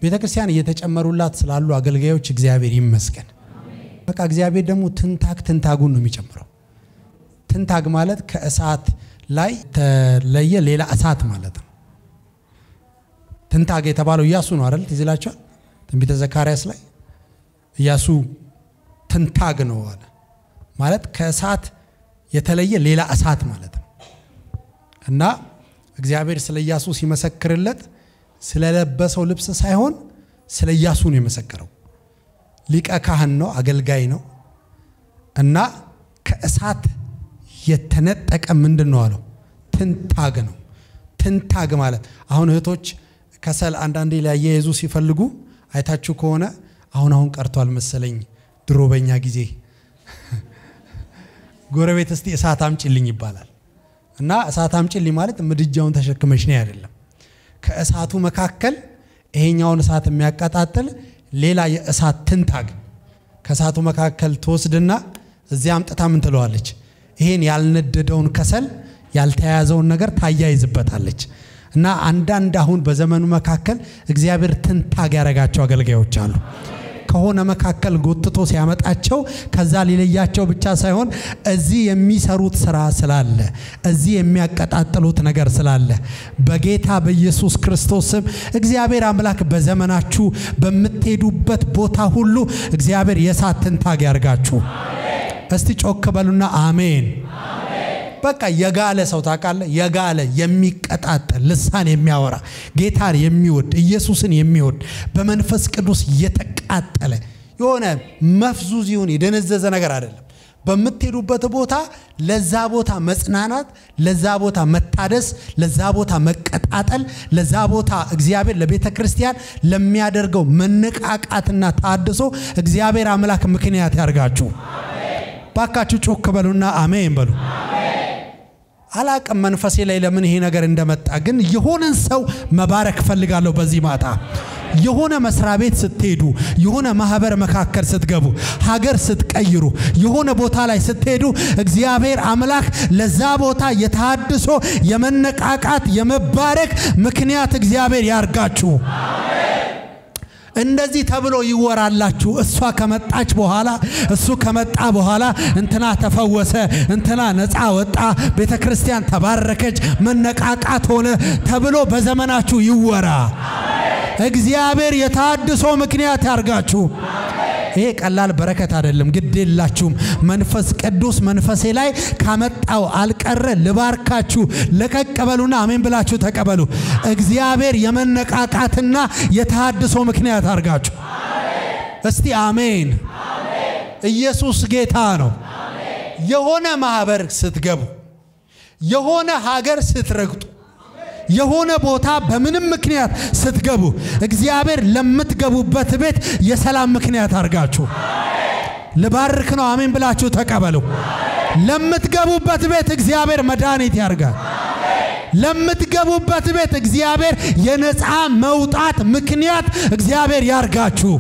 ቤተ ክርስቲያን እየተጨመሩላት ስላሉ አገልጋዮች እግዚአብሔር ይመስገን። በቃ እግዚአብሔር ደግሞ ትንታግ ትንታጉን ነው የሚጨምረው። ትንታግ ማለት ከእሳት ላይ ተለየ ሌላ እሳት ማለት ነው። ትንታግ የተባለው ኢያሱ ነው አይደል? ትዝ ይላችኋል። ትንቢተ ዘካርያስ ላይ ኢያሱ ትንታግ ነው አለ ማለት ከእሳት የተለየ ሌላ እሳት ማለት ነው። እና እግዚአብሔር ስለ ኢያሱ ሲመሰክርለት ስለለበሰው ልብስ ሳይሆን ስለ ኢያሱ ነው የመሰከረው። ሊቀ ካህን ነው፣ አገልጋይ ነው እና ከእሳት የተነጠቀ ምንድን ነው አለው? ትንታግ ነው። ትንታግ ማለት አሁን እህቶች ከሰል አንዳንዴ ሊያያይዙ ሲፈልጉ አይታችሁ ከሆነ አሁን አሁን ቀርቷል መሰለኝ፣ ድሮ በኛ ጊዜ ጎረቤት እስቲ እሳት አምጪልኝ ይባላል እና እሳት አምጪልኝ ማለት ምድጃውን ተሸክመሽ ነው አይደለም። ከእሳቱ መካከል ይሄኛውን እሳት የሚያቀጣጥል ሌላ የእሳት ትንታግ ከእሳቱ መካከል ትወስድና እዚያ አምጥታ ምን ትለዋለች? ይሄን ያልነደደውን ከሰል ያልተያያዘውን ነገር ታያይዝበታለች። እና አንዳንድ አሁን በዘመኑ መካከል እግዚአብሔር ትንታግ ያደረጋቸው አገልጋዮች አሉ። ከሆነ መካከል ጎትቶ ሲያመጣቸው ከዛ ሊለያቸው ብቻ ሳይሆን እዚህ የሚሰሩት ስራ ስላለ እዚህ የሚያቀጣጥሉት ነገር ስላለ በጌታ በኢየሱስ ክርስቶስ ስም እግዚአብሔር አምላክ በዘመናችሁ በምትሄዱበት ቦታ ሁሉ እግዚአብሔር የእሳት ትንታግ ያርጋችሁ። እስቲ ጮክ በሉና አሜን። በቃ የጋለ ሰው ታውቃለህ፣ የጋለ የሚቀጣጠል ልሳን የሚያወራ ጌታን የሚወድ ኢየሱስን የሚወድ በመንፈስ ቅዱስ የተቃጠለ የሆነ መፍዙዝ ይሁን የደነዘዘ ነገር አይደለም። በምትሄዱበት ቦታ ለዛ ቦታ መጽናናት፣ ለዛ ቦታ መታደስ፣ ለዛ ቦታ መቀጣጠል፣ ለዛ ቦታ እግዚአብሔር ለቤተ ክርስቲያን ለሚያደርገው መነቃቃትና ታድሶ እግዚአብሔር አምላክ ምክንያት ያርጋችሁ። ባካችሁ ጮክ በሉና አሜን በሉ። አላቅም መንፈሴ ላይ ለምን ይሄ ነገር እንደመጣ ግን የሆነን ሰው መባረክ እፈልጋለሁ በዚህ ማታ የሆነ መስሪያ ቤት ስትሄዱ የሆነ ማህበር መካከል ስትገቡ ሀገር ስትቀይሩ የሆነ ቦታ ላይ ስትሄዱ እግዚአብሔር አምላክ ለዛ ቦታ የታድሶ የመነቃቃት የመባረክ ምክንያት እግዚአብሔር ያርጋችሁ እንደዚህ ተብሎ ይወራላችሁ። እሷ ከመጣች በኋላ እሱ ከመጣ በኋላ እንትና ተፈወሰ፣ እንትና ነፃ ወጣ፣ ቤተ ክርስቲያን ተባረከች፣ መነቃቃት ሆነ ተብሎ በዘመናችሁ ይወራ። እግዚአብሔር የታድሶ ምክንያት ያርጋችሁ። ይሄ ቀላል በረከት አይደለም። ግድ የላችሁም። መንፈስ ቅዱስ መንፈሴ ላይ ካመጣው አልቀረ ልባርካችሁ። ለቀቅ በሉና አሜን ብላችሁ ተቀበሉ። እግዚአብሔር የመነቃቃትና የተሃድሶ ምክንያት አርጋችሁ። እስቲ አሜን። ኢየሱስ ጌታ ነው። የሆነ ማህበር ስትገቡ፣ የሆነ ሀገር ስትረግጡ የሆነ ቦታ በምንም ምክንያት ስትገቡ እግዚአብሔር ለምትገቡበት ቤት የሰላም ምክንያት አድርጋችሁ ልባርክ ነው። አሜን ብላችሁ ተቀበሉ። ለምትገቡበት ቤት እግዚአብሔር መድኃኒት ያርጋል። ለምትገቡበት ቤት እግዚአብሔር የነፃ መውጣት ምክንያት እግዚአብሔር ያርጋችሁ።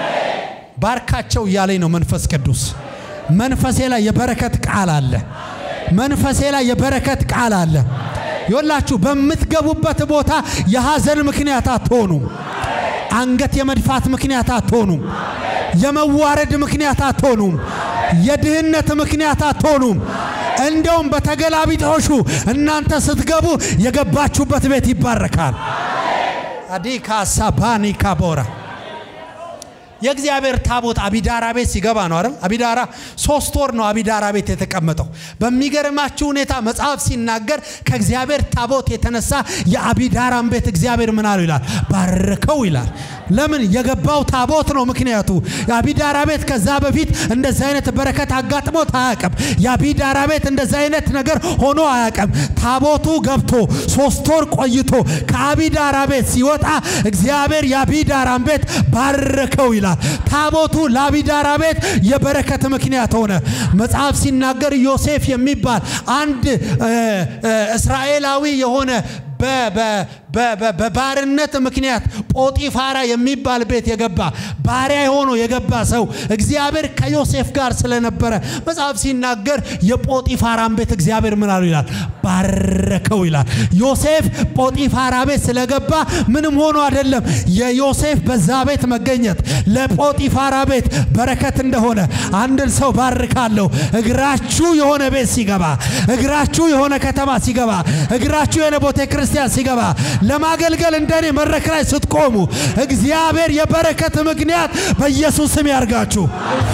ባርካቸው እያለኝ ነው መንፈስ ቅዱስ። መንፈሴ ላይ የበረከት ቃል አለ። መንፈሴ ላይ የበረከት ቃል አለ። ይወላችሁ በምትገቡበት ቦታ የሐዘን ምክንያት አትሆኑም። አንገት የመድፋት ምክንያት አትሆኑም። የመዋረድ ምክንያት አትሆኑም። የድህነት ምክንያት አትሆኑም። እንደውም በተገላቢጦሹ እናንተ ስትገቡ የገባችሁበት ቤት ይባረካል። አዲካ ሳባኒ ካቦራ የእግዚአብሔር ታቦት አቢዳራ ቤት ሲገባ ነው አይደል? አቢዳራ ሶስት ወር ነው አቢዳራ ቤት የተቀመጠው። በሚገርማችሁ ሁኔታ መጽሐፍ ሲናገር ከእግዚአብሔር ታቦት የተነሳ የአቢዳራን ቤት እግዚአብሔር ምን አለው ይላል? ባረከው ይላል። ለምን? የገባው ታቦት ነው ምክንያቱ። የአቢዳራ ቤት ከዛ በፊት እንደዚህ አይነት በረከት አጋጥሞት አያውቅም። የአቢዳራ ቤት እንደዚህ አይነት ነገር ሆኖ አያውቅም። ታቦቱ ገብቶ ሶስት ወር ቆይቶ ከአቢዳራ ቤት ሲወጣ እግዚአብሔር የአቢዳራን ቤት ባረከው ይላል። ታቦቱ ለአቢዳራ ቤት የበረከት ምክንያት ሆነ። መጽሐፍ ሲናገር ዮሴፍ የሚባል አንድ እስራኤላዊ የሆነ በባርነት ምክንያት ጶጢፋራ የሚባል ቤት የገባ ባሪያ ሆኖ የገባ ሰው እግዚአብሔር ከዮሴፍ ጋር ስለነበረ መጽሐፍ ሲናገር የጶጢፋራን ቤት እግዚአብሔር ምን አሉ ይላል ባረከው ይላል። ዮሴፍ ጶጢፋራ ቤት ስለገባ ምንም ሆኖ አይደለም። የዮሴፍ በዛ ቤት መገኘት ለጶጢፋራ ቤት በረከት እንደሆነ አንድን ሰው ባርካለሁ። እግራችሁ የሆነ ቤት ሲገባ፣ እግራችሁ የሆነ ከተማ ሲገባ፣ እግራችሁ የሆነ ቤተ ክርስቲያን ሲገባ፣ ለማገልገል እንደኔ መድረክ ላይ ስትቆሙ እግዚአብሔር የበረከት ምክንያት በኢየሱስ ስም ያርጋችሁ።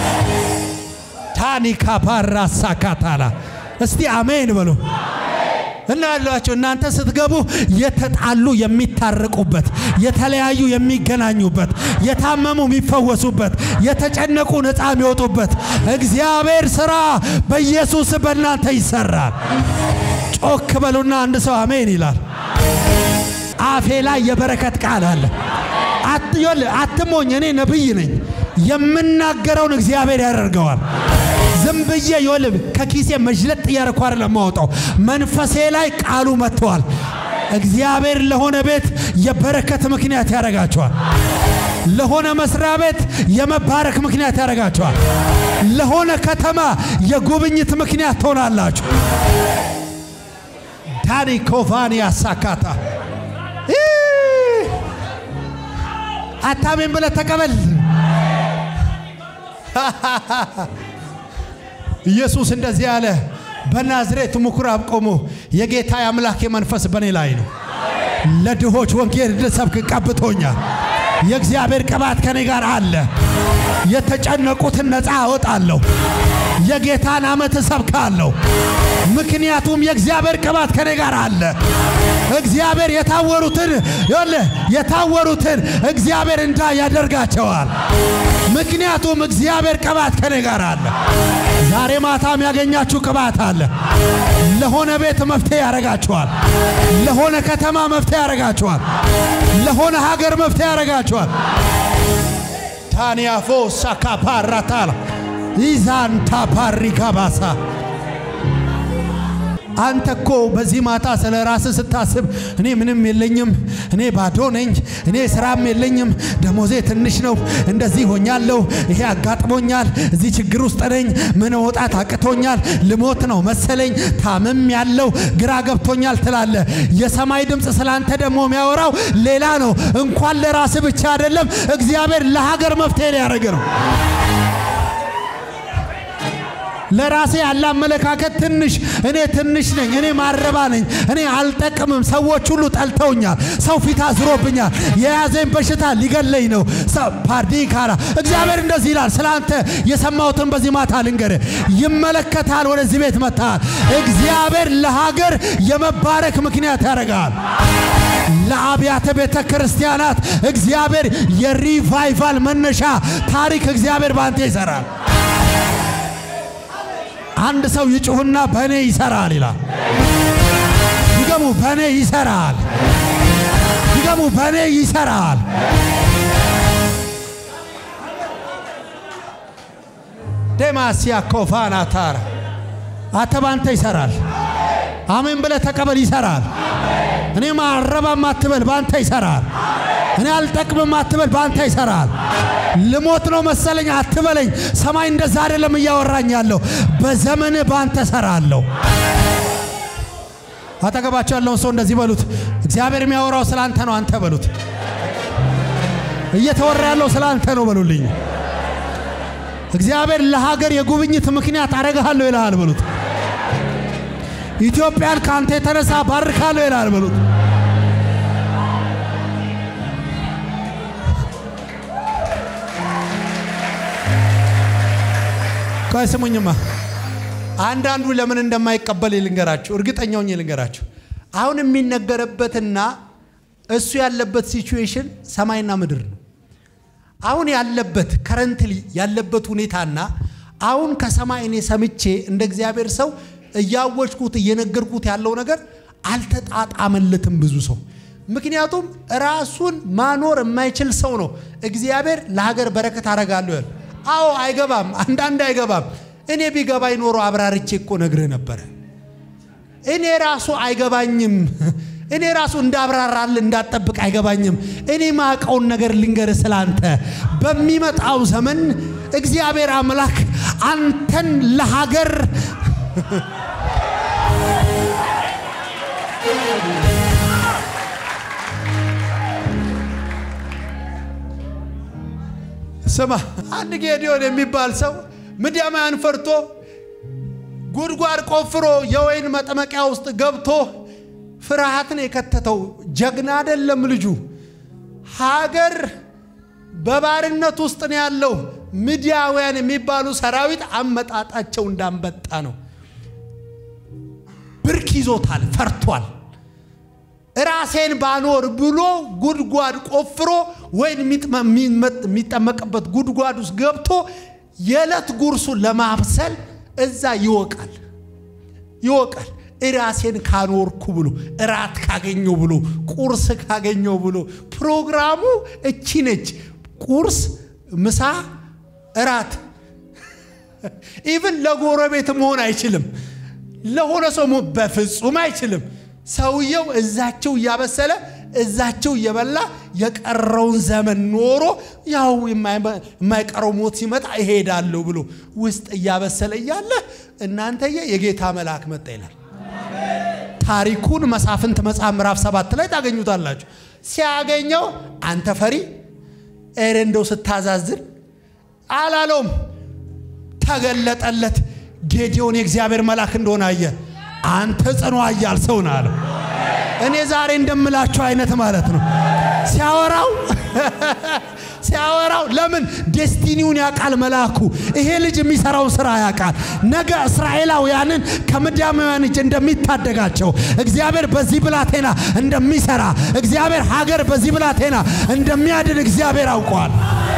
ታኒካ ፓራሳ ካታላ እስቲ አሜን በሉ እና ያሏቸው እናንተ ስትገቡ የተጣሉ የሚታረቁበት፣ የተለያዩ የሚገናኙበት፣ የታመሙ የሚፈወሱበት፣ የተጨነቁ ነፃ የሚወጡበት እግዚአብሔር ስራ በኢየሱስ በእናንተ ይሰራል። ጮክ በሉና አንድ ሰው አሜን ይላል። አፌ ላይ የበረከት ቃል አለ። አትሞኝ፣ እኔ ነብይ ነኝ። የምናገረውን እግዚአብሔር ያደርገዋል። ዝም ብዬ ይወልብ ከኪሴ መዥለጥ እያረኩ አይደለም የማወጣው። መንፈሴ ላይ ቃሉ መጥተዋል። እግዚአብሔር ለሆነ ቤት የበረከት ምክንያት ያደርጋቸዋል። ለሆነ መስሪያ ቤት የመባረክ ምክንያት ያደርጋቸዋል። ለሆነ ከተማ የጉብኝት ምክንያት ትሆናላችሁ። ዳኒ ኮቫኒ ያሳካታ አታሜን ብለህ ተቀበል። ኢየሱስ እንደዚህ ያለ በናዝሬት ምኩራብ ቆሞ የጌታ የአምላክ መንፈስ በእኔ ላይ ነው፣ ለድሆች ወንጌል እንድሰብክ ቀብቶኛል። የእግዚአብሔር ቅባት ከኔ ጋር አለ። የተጨነቁትን ነፃ አወጣለሁ። የጌታን ዓመት እሰብካለሁ። ምክንያቱም የእግዚአብሔር ቅባት ከኔ ጋር አለ። እግዚአብሔር የታወሩትን ይኸውልህ የታወሩትን እግዚአብሔር እንዳ ያደርጋቸዋል። ምክንያቱም እግዚአብሔር ቅባት ከኔ ጋር አለ። ዛሬ ማታም ያገኛችሁ ቅባት አለ። ለሆነ ቤት መፍትሄ ያደርጋችኋል። ለሆነ ከተማ መፍትሄ ያደርጋችኋል። ለሆነ ሀገር መፍትሄ ያደርጋችኋል። ታንያፎ ሳካፓራታላ ኢዛንታ ፓሪካባሳ አንተ እኮ በዚህ ማታ ስለ ራስህ ስታስብ እኔ ምንም የለኝም፣ እኔ ባዶ ነኝ፣ እኔ ስራም የለኝም፣ ደሞዜ ትንሽ ነው፣ እንደዚህ ሆኛለሁ፣ ይሄ አጋጥሞኛል፣ እዚህ ችግር ውስጥ ነኝ፣ ምን መውጣት አቅቶኛል፣ ልሞት ነው መሰለኝ፣ ታምም ያለው ግራ ገብቶኛል ትላለ። የሰማይ ድምፅ ስላንተ ደግሞ የሚያወራው ሌላ ነው። እንኳን ለራስህ ብቻ አይደለም፣ እግዚአብሔር ለሀገር መፍትሄ ሊያደርግ ነው። ለራሴ ያለ አመለካከት ትንሽ፣ እኔ ትንሽ ነኝ፣ እኔ ማረባ ነኝ፣ እኔ አልጠቅምም፣ ሰዎች ሁሉ ጠልተውኛል፣ ሰው ፊት አዝሮብኛል፣ የያዘኝ በሽታ ሊገለኝ ነው። ፓርዲ ካራ እግዚአብሔር እንደዚህ ይላል። ስለ አንተ የሰማሁትን በዚህ ማታ ልንገር፣ ይመለከታል። ወደዚህ ቤት መጥተሃል። እግዚአብሔር ለሀገር የመባረክ ምክንያት ያደርጋል። ለአብያተ ቤተ ክርስቲያናት እግዚአብሔር የሪቫይቫል መነሻ ታሪክ እግዚአብሔር በአንተ ይሰራል። አንድ ሰው ይጩህና በእኔ ይሰራል ይላል። ይገሙ በእኔ ይሰራል። ይገሙ በእኔ ይሰራል። ደማሲያ ኮፋና ታራ አንተ ባንተ ይሰራል። አሜን ብለህ ተቀበል። ይሰራል። እኔ ማረባም አትበል፣ ባንተ ይሰራል። እኔ አልጠቅምም አትበል፣ ባንተ ይሰራል። ልሞት ነው መሰለኝ አትበለኝ። ሰማይ እንደዛ አይደለም እያወራኝ ያለው። በዘመን ባንተ ሰራለሁ። አጠገባቸው ያለውን ሰው እንደዚህ በሉት፣ እግዚአብሔር የሚያወራው ስለ አንተ ነው፣ አንተ በሉት። እየተወራ ያለው ስለ አንተ ነው በሉልኝ። እግዚአብሔር ለሀገር የጉብኝት ምክንያት አረግሃለሁ ይልሃል በሉት። ኢትዮጵያን ከአንተ የተነሳ ባርካለሁ ይልሃል በሉት። ቆይ ስሙኝማ፣ አንዳንዱ ለምን እንደማይቀበል ልንገራችሁ፣ እርግጠኛው ልንገራችሁ። አሁን የሚነገርበትና እሱ ያለበት ሲቹዌሽን ሰማይና ምድር ነው። አሁን ያለበት ከረንትሊ ያለበት ሁኔታና አሁን ከሰማይ እኔ ሰምቼ እንደ እግዚአብሔር ሰው እያወጅኩት እየነገርኩት ያለው ነገር አልተጣጣመለትም ብዙ ሰው። ምክንያቱም ራሱን ማኖር የማይችል ሰው ነው እግዚአብሔር ለሀገር በረከት አረጋለሁ ያለ። አዎ አይገባም፣ አንዳንድ አይገባም። እኔ ቢገባኝ ኖሮ አብራርቼ እኮ ነግርህ ነበረ። እኔ ራሱ አይገባኝም። እኔ ራሱ እንዳብራራል እንዳጠብቅ አይገባኝም። እኔ ማቀውን ነገር ልንገር ስላንተ በሚመጣው ዘመን እግዚአብሔር አምላክ አንተን ለሀገር ስማ አንድ ጌዲዮን የሚባል ሰው ምድያማያን ፈርቶ ጉድጓድ ቆፍሮ የወይን መጥመቂያ ውስጥ ገብቶ ፍርሃትን የከተተው ጀግና አይደለም ልጁ። ሀገር በባርነት ውስጥ ነው ያለው። ምድያውያን የሚባሉ ሰራዊት አመጣጣቸው እንዳንበጣ ነው። ብርክ ይዞታል፣ ፈርቷል። ራሴን ባኖር ብሎ ጉድጓድ ቆፍሮ ወይን የሚጠመቅበት ጉድጓድ ውስጥ ገብቶ የዕለት ጉርሱን ለማብሰል እዛ ይወቃል ይወቃል። ራሴን ካኖርኩ ብሎ እራት ካገኘው ብሎ ቁርስ ካገኘው ብሎ ፕሮግራሙ እቺ ነች። ቁርስ፣ ምሳ፣ እራት። ኢቭን ለጎረቤት መሆን አይችልም። ለሆነ ሰው በፍጹም አይችልም። ሰውየው እዛቸው እያበሰለ እዛቸው እየበላ የቀረውን ዘመን ኖሮ ያው የማይቀረው ሞት ሲመጣ እሄዳለሁ ብሎ ውስጥ እያበሰለ እያለ እናንተየ የጌታ መልአክ መጣ ይላል። ታሪኩን መሳፍንት መጽሐፍ ምዕራፍ ሰባት ላይ ታገኙታላችሁ። ሲያገኘው አንተ ፈሪ ኤሬ እንደው ስታዛዝን አላለውም። ተገለጠለት። ጌዲዮን የእግዚአብሔር መልአክ እንደሆነ አየ። አንተ ጽኑ ኃያል ሰው ነህ አለው። እኔ ዛሬ እንደምላችሁ አይነት ማለት ነው። ሲያወራው ሲያወራው ለምን ዴስቲኒውን ያውቃል መልአኩ። ይሄ ልጅ የሚሰራውን ስራ ያውቃል። ነገ እስራኤላውያንን ከምድያማውያን እጅ እንደሚታደጋቸው እግዚአብሔር በዚህ ብላቴና እንደሚሰራ እግዚአብሔር ሀገር በዚህ ብላቴና እንደሚያድን እግዚአብሔር አውቀዋል።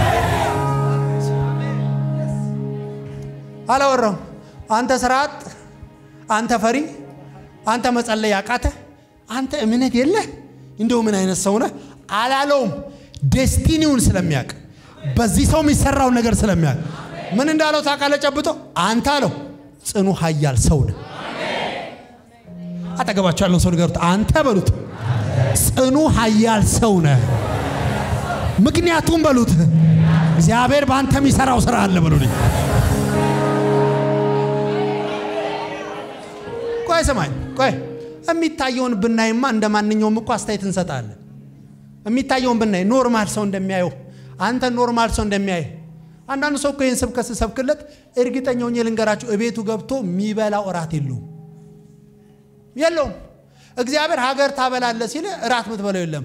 አላወራም። አንተ ስርዓት፣ አንተ ፈሪ፣ አንተ መጸለይ ያቃተ፣ አንተ እምነት የለህ እንደው ምን አይነት ሰው ነህ አላለውም። ዴስቲኒውን ስለሚያውቅ በዚህ ሰው የሚሰራውን ነገር ስለሚያውቅ ምን እንዳለው ታውቃለህ? ጨብጦ አንተ አለው ጽኑ ኃያል ሰው ነህ። አጠገባቸው ያለውን ሰው ንገሩት፣ አንተ በሉት ጽኑ ኃያል ሰው ነህ። ምክንያቱም በሉት እግዚአብሔር በአንተ የሚሰራው ስራ አለ በሉልኝ። ቆይ ስማኝ፣ ቆይ የሚታየውን ብናይማ እንደ ማንኛውም እኮ አስተያየት እንሰጣለን። የሚታየውን ብናይ ኖርማል ሰው እንደሚያየው አንተ ኖርማል ሰው እንደሚያየ አንዳንድ ሰው እኮ ይህን ስብከት ስሰብክለት እርግጠኛ ሆኜ ልንገራችሁ እቤቱ ገብቶ የሚበላው እራት የለውም የለውም። እግዚአብሔር ሀገር ታበላለ ሲል እራት ምትበላው የለም።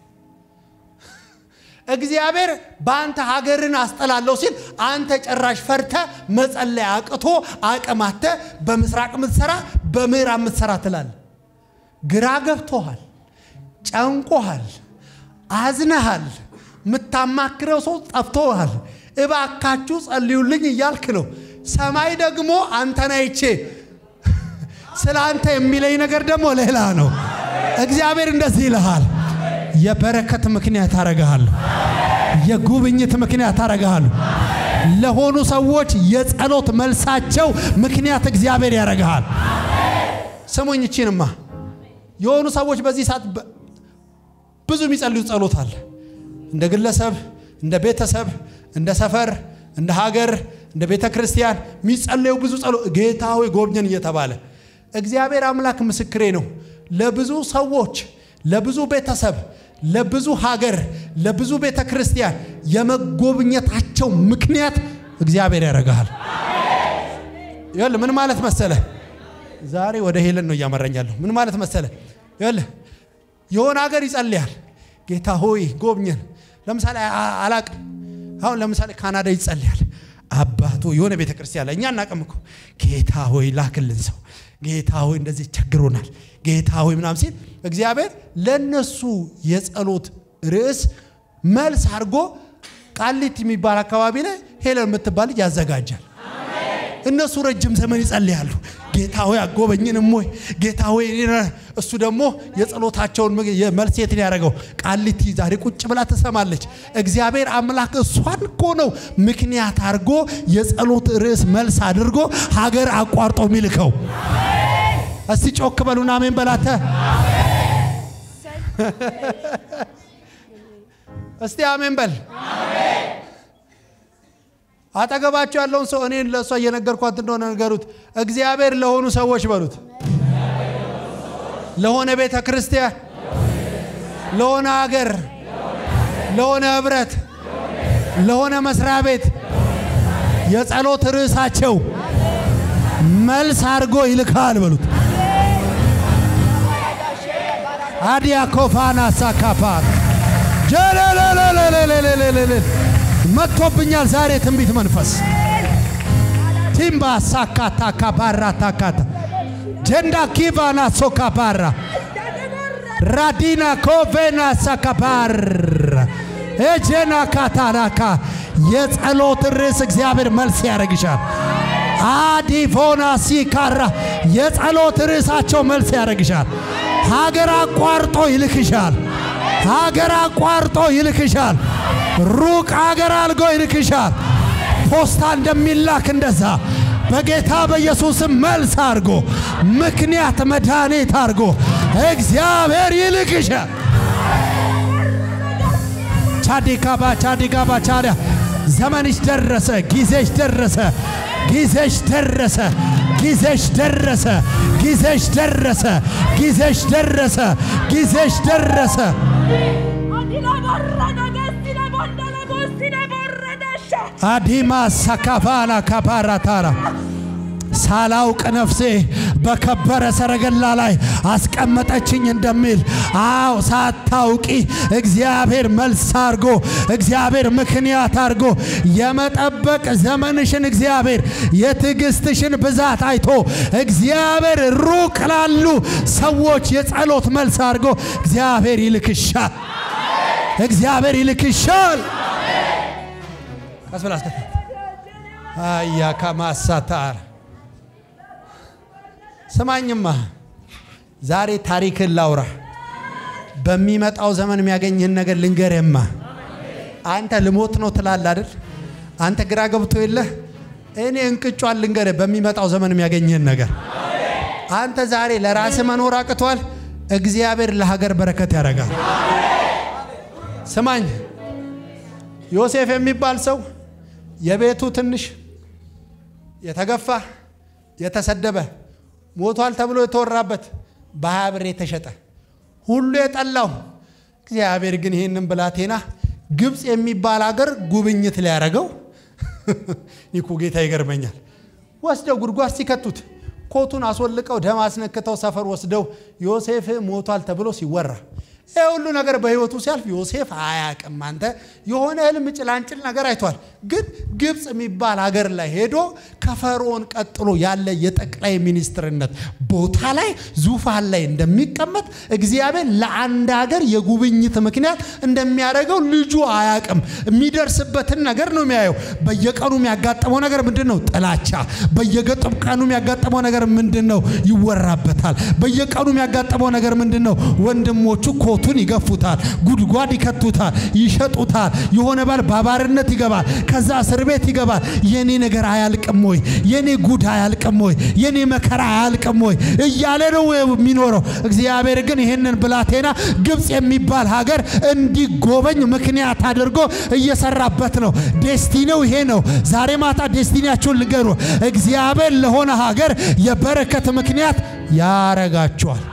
እግዚአብሔር በአንተ ሀገርን አስጠላለሁ ሲል አንተ ጭራሽ ፈርተ መጸለይ አቅቶ አቅማተ በምስራቅ የምትሰራ በምዕራብ የምትሰራ ትላል። ግራ ገብቶሃል፣ ጨንቆሃል፣ አዝነሃል፣ የምታማክረው ሰው ጠፍቶሃል። እባካችሁ ጸልዩልኝ እያልክ ነው። ሰማይ ደግሞ አንተን አይቼ ስለ አንተ የሚለኝ ነገር ደግሞ ሌላ ነው። እግዚአብሔር እንደዚህ ይልሃል፣ የበረከት ምክንያት አረግሃለሁ፣ የጉብኝት ምክንያት አረግሃለሁ። ለሆኑ ሰዎች የጸሎት መልሳቸው ምክንያት እግዚአብሔር ያረግሃል። ስሙኝ፣ ይቺንማ የሆኑ ሰዎች በዚህ ሰዓት ብዙ የሚጸልዩ ጸሎት አለ። እንደ ግለሰብ፣ እንደ ቤተሰብ፣ እንደ ሰፈር፣ እንደ ሀገር፣ እንደ ቤተ ክርስቲያን የሚጸለዩ ብዙ ጸሎት ጌታ ሆይ ጎብኘን እየተባለ እግዚአብሔር አምላክ ምስክሬ ነው። ለብዙ ሰዎች፣ ለብዙ ቤተሰብ፣ ለብዙ ሀገር፣ ለብዙ ቤተ ክርስቲያን የመጎብኘታቸው ምክንያት እግዚአብሔር ያደርግሃል። ይኸውልህ ምን ማለት መሰለ፣ ዛሬ ወደ ሄለን ነው እያመራኛለሁ። ምን ማለት መሰለ፣ ይኸውልህ የሆነ ሀገር ይጸልያል። ጌታ ሆይ ጎብኘን። ለምሳሌ አላቅም፣ አሁን ለምሳሌ ካናዳ ይጸልያል። አባቶ የሆነ ቤተ ክርስቲያን ላይ እኛ እናቅም እኮ ጌታ ሆይ ላክልን ሰው ጌታ ሆይ እንደዚህ ቸግሮናል፣ ጌታ ሆይ ምናምን ሲል እግዚአብሔር ለነሱ የጸሎት ርዕስ መልስ አድርጎ ቃሊት የሚባል አካባቢ ላይ ሄለን የምትባል ልጅ ያዘጋጃል። እነሱ ረጅም ዘመን ይጸልያሉ። ጌታ ሆይ አጎበኝንም ወይ ጌታ ሆይ እሱ ደግሞ የጸሎታቸውን መልሴትን ያደረገው ቃሊቲ ዛሬ ቁጭ ብላ ትሰማለች። እግዚአብሔር አምላክ እሷን እኮ ነው ምክንያት አድርጎ የጸሎት ርዕስ መልስ አድርጎ ሀገር አቋርጦ የሚልከው። እስቲ ጮክ በሉና አሜን በላተ። እስቲ አሜን በል። አጠገባቸው ያለውን ሰው እኔን ለእሷ እየነገርኳት እንደሆነ ነገሩት። እግዚአብሔር ለሆኑ ሰዎች በሉት፣ ለሆነ ቤተ ክርስቲያን፣ ለሆነ ሀገር፣ ለሆነ ህብረት፣ ለሆነ መስሪያ ቤት የጸሎት ርዕሳቸው መልስ አድርጎ ይልካል በሉት። አዲያ ኮፋና ሳካፓት ጀለለለለለለለለለ መጥቶብኛል ዛሬ ትንቢት መንፈስ ቲምባ ሳካታ ካባራ ታካታ ጀንዳ ኪቫና ሶካባራ ራዲና ኮቬና ሳካባር ኤጀና ካታራካ የጸሎት ርዕስ እግዚአብሔር መልስ ያደርግሻል። አዲፎና ሲካራ የጸሎት ርዕሳቸው መልስ ያደርግሻል። ሀገር አቋርጦ ይልክሻል። ሀገር አቋርጦ ይልክሻል። ሩቅ ሀገር አልጎ ይልክሻል። ፖስታ እንደሚላክ እንደዛ በጌታ በኢየሱስም መልስ አድርጎ ምክንያት መድኃኒት አድርጎ እግዚአብሔር ይልክሻል። ቻዲካባ ቻዲጋባ ቻዲያ ዘመንሽ ደረሰ፣ ጊዜሽ ደረሰ፣ ጊዜሽ ደረሰ፣ ጊዜሽ ደረሰ፣ ጊዜሽ ደረሰ፣ ጊዜሽ ደረሰ፣ ጊዜሽ ደረሰ። አዲማ ሳካፋና ካፓራታራ ሳላውቅ ነፍሴ በከበረ ሰረገላ ላይ አስቀመጠችኝ እንደሚል፣ አዎ ሳታውቂ እግዚአብሔር መልስ አድርጎ እግዚአብሔር ምክንያት አድርጎ የመጠበቅ ዘመንሽን እግዚአብሔር የትዕግስትሽን ብዛት አይቶ እግዚአብሔር ሩቅ ላሉ ሰዎች የጸሎት መልስ አድርጎ እግዚአብሔር ይልክሻል። እግዚአብሔር ይልክሻል። ቀስ ብላ አስከታ አያ ከማሳታር ስማኝማ ዛሬ ታሪክን ላውራ። በሚመጣው ዘመን የሚያገኝህን ነገር ልንገርህማ። አንተ ልሞት ነው ትላለህ አይደል? አንተ ግራ ገብቶ የለህ? እኔ እንቅጯን ልንገርህ፣ በሚመጣው ዘመን የሚያገኝህን ነገር። አንተ ዛሬ ለራስህ መኖር አቅቷል፣ እግዚአብሔር ለሀገር በረከት ያደርጋል። ስማኝ፣ ዮሴፍ የሚባል ሰው የቤቱ ትንሽ የተገፋ የተሰደበ ሞቷል ተብሎ የተወራበት በሀያ ብር የተሸጠ ሁሉ የጠላው እግዚአብሔር ግን ይህንን ብላቴና ግብፅ የሚባል ሀገር ጉብኝት ሊያደርገው ይኩ ጌታ ይገርመኛል። ወስደው ጉድጓድ ሲከቱት ኮቱን አስወልቀው ደም አስነክተው ሰፈር ወስደው ዮሴፍ ሞቷል ተብሎ ሲወራ ይህ ሁሉ ነገር በህይወቱ ሲያልፍ ዮሴፍ አያቅም። አንተ የሆነ ህልም ጭላንጭል ነገር አይቷል። ግን ግብፅ የሚባል ሀገር ላይ ሄዶ ከፈርዖን ቀጥሎ ያለ የጠቅላይ ሚኒስትርነት ቦታ ላይ ዙፋን ላይ እንደሚቀመጥ እግዚአብሔር ለአንድ ሀገር የጉብኝት ምክንያት እንደሚያደርገው ልጁ አያቅም። የሚደርስበትን ነገር ነው የሚያየው። በየቀኑ የሚያጋጥመው ነገር ምንድን ነው? ጥላቻ። በየቀኑ የሚያጋጥመው ነገር ምንድን ነው? ይወራበታል። በየቀኑ የሚያጋጥመው ነገር ምንድን ነው? ወንድሞቹ ኮቱን ይገፉታል፣ ጉድጓድ ይከቱታል፣ ይሸጡታል። የሆነ ባል ባባርነት ይገባል፣ ከዛ እስር ቤት ይገባል። የኔ ነገር አያልቅም ወይ? የኔ ጉድ አያልቅም ወይ? የኔ መከራ አያልቅም ወይ? እያለ ነው የሚኖረው። እግዚአብሔር ግን ይህንን ብላቴና ግብፅ የሚባል ሀገር እንዲጎበኝ ምክንያት አድርጎ እየሰራበት ነው። ዴስቲኒው ይሄ ነው። ዛሬ ማታ ዴስቲኒያችሁን ልገሩ። እግዚአብሔር ለሆነ ሀገር የበረከት ምክንያት ያረጋቸዋል።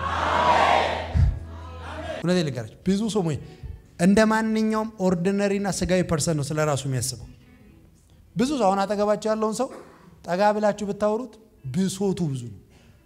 እውነቴን ልንገራችሁ፣ ብዙ ሰው እንደ ማንኛውም ኦርዲነሪና ስጋዊ ፐርሰን ነው ስለ ራሱ የሚያስበው። ብዙ ሰው አሁን አጠገባቸው ያለውን ሰው ጠጋ ብላችሁ ብታወሩት ብሶቱ ብዙ ነው።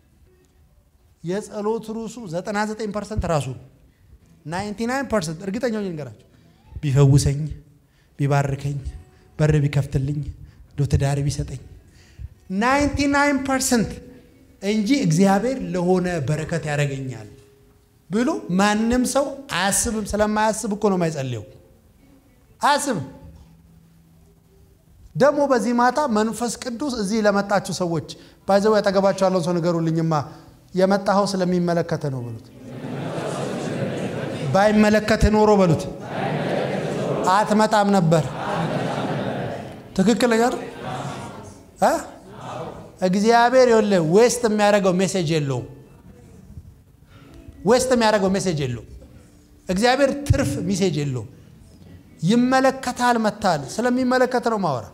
የጸሎት ርዕሱ 99 ፐርሰንት ራሱ ነው። 99 ፐርሰንት እርግጠኛ ሆኜ ልንገራችሁ፣ ቢፈውሰኝ፣ ቢባርከኝ፣ በር ቢከፍትልኝ፣ ዶ ትዳር ቢሰጠኝ 99 ፐርሰንት እንጂ እግዚአብሔር ለሆነ በረከት ያደርገኛል ብሎ ማንም ሰው አያስብም። ስለማያስብ እኮ ነው የማይጸልየው። አያስብም። ደግሞ በዚህ ማታ መንፈስ ቅዱስ እዚህ ለመጣችሁ ሰዎች ባይዘው ያጠገባቸው ያለውን ሰው ንገሩልኝማ፣ የመጣኸው ስለሚመለከተ ነው በሉት። ባይመለከት ኖሮ በሉት አትመጣም ነበር። ትክክል ነገር እግዚአብሔር ይኸውልህ ዌስት የሚያደርገው ሜሴጅ የለውም ዌስት የሚያደርገው ሜሴጅ የለው። እግዚአብሔር ትርፍ ሚሴጅ የለውም። ይመለከታል መታል ስለሚመለከት ነው ማወራ።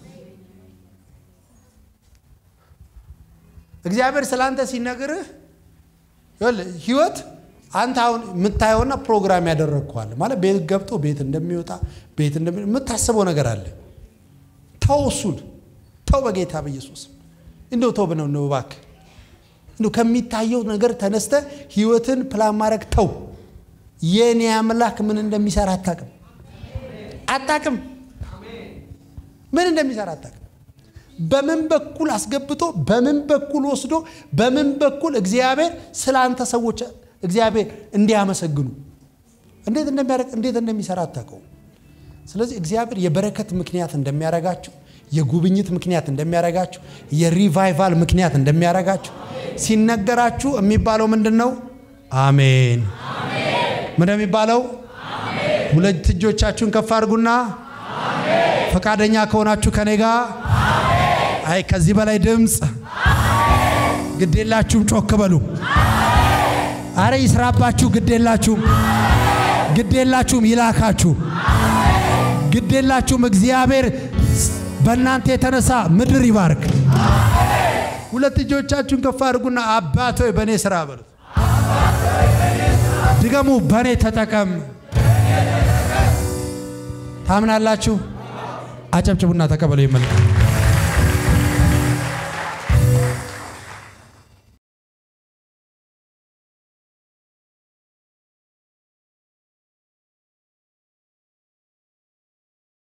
እግዚአብሔር ስላንተ ሲነግርህ ህይወት አንተ አሁን የምታየውና ፕሮግራም ያደረግከዋል ማለት ቤት ገብቶ ቤት እንደሚወጣ ቤት የምታስበው ነገር አለ። ተው እሱን ተው፣ በጌታ በኢየሱስ እንደው ተው ብነው ነው እባክህ። እንደው ከሚታየው ነገር ተነስተ ህይወትን ፕላን ማድረግ ተው። የኔ አምላክ ምን እንደሚሰራ አታቅም አታቅም፣ ምን እንደሚሰራ አታቅም። በምን በኩል አስገብቶ በምን በኩል ወስዶ በምን በኩል እግዚአብሔር ስለ አንተ ሰዎች እግዚአብሔር እንዲያመሰግኑ እንዴት እንደሚያደርግ እንዴት እንደሚሰራ አታውቀውም። ስለዚህ እግዚአብሔር የበረከት ምክንያት እንደሚያደርጋችሁ፣ የጉብኝት ምክንያት እንደሚያደርጋችሁ፣ የሪቫይቫል ምክንያት እንደሚያደርጋችሁ ሲነገራችሁ የሚባለው ምንድን ነው? አሜን። ምን የሚባለው? ሁለት እጆቻችሁን ከፍ አድርጉና ፈቃደኛ ከሆናችሁ ከኔ ጋር አይ ከዚህ በላይ ድምፅ ግዴላችሁም፣ ጮክ በሉ። አረ ይስራባችሁ፣ ግዴላችሁም፣ ግዴላችሁም፣ ይላካችሁ፣ ግዴላችሁም። እግዚአብሔር በእናንተ የተነሳ ምድር ይባርክ። ሁለት እጆቻችሁን ከፍ አድርጉና አባት ሆይ በእኔ ስራ በሉት። ድገሙ፣ በእኔ ተጠቀም። ታምናላችሁ? አጨብጭቡና ተቀበሉ። ይመልካል